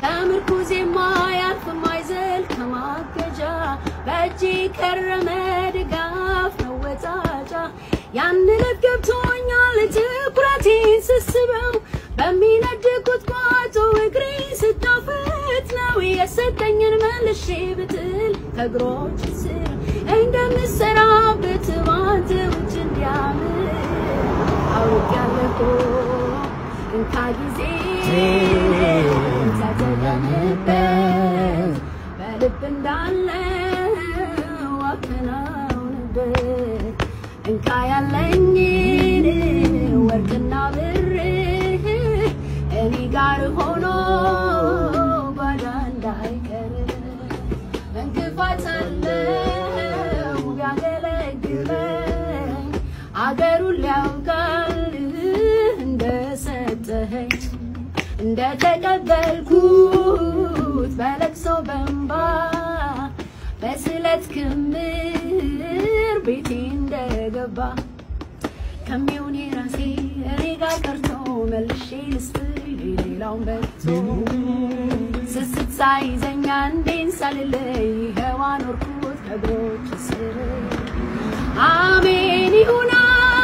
ከምርኩዝ የማያልፍ ማይዘል ከማገጃ በእጅ ከረመ ድጋፍ መወጣጫ ያን ልብ ገብቶኛል ትኩረቴን ስስበው በሚነድ ቁጥቋጦ እግሬ ስታፈት ነው የሰጠኝን መልሼ ብትል ከእግሮች ስር እንደምሰራበት ባንተ ውጭ እንዲያምር አውቄያለሁ እንካ ጊዜ ተጠቀምበት በልብ እንዳለ አከናውንበት እንካ ያለኝን ወርቅና ብር እኔ ጋር ሆኖ ጓዳ እንዳይቀር እንቅፋት አለው ቢያገለግለኝ አገሩን ሊያውቃል እንደሰጠኸኝ እንደተቀበልኩት በለቅሶ በእንባ በስለት ክምር ቤቴ እንደገባ ከሚሆን የራሴ እኔ ጋር ቀርቶ መልሼ ልስጥ ሌላውን በልቶ ስስት ሳይዘኛ እንዴን ሳልለይ ይኸው አኖርኩት ከእግሮች ስር አሜን ይሁና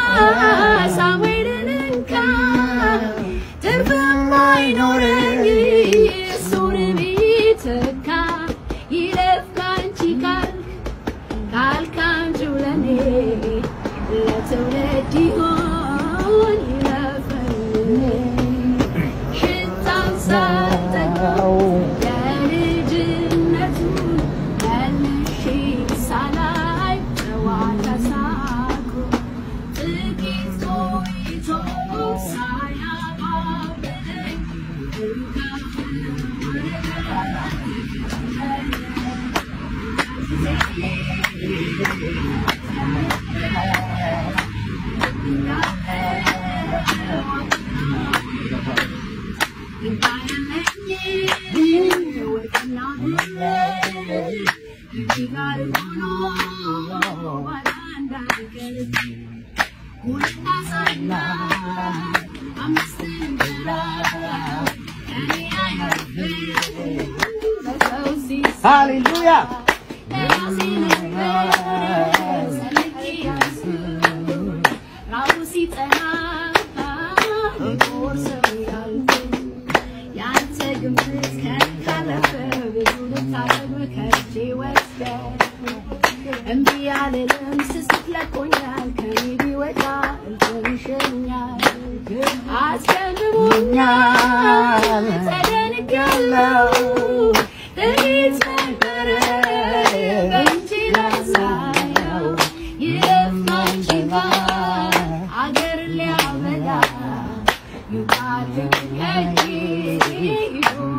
ሳሙኤልን እንካ ትርፍም አይኖረኝ እሱን ቢተካ ይለፍ ካንቺ ቃል ቃል ካንቺው ለኔ ለትውልድ ይሆን ይለፈኝ ሽታን ሳጠቀው የልጅነቱን መልሼ ሳላይ ጨዋታ ሳቁ ጥቂት ቆይቶ ሳያባብለኝ ሃሌሉያ እምቢ አልልም ስስት ለቆኛል ከኔ ቢወጣ እልፍን ይሸኛል አስቀድሞኛል ተደንቄያለሁ ጥቂት ነበረ በእንጂ ላሳየው ይለፋች አገር ሊያበላ ይቃል ከእጅ ይሁን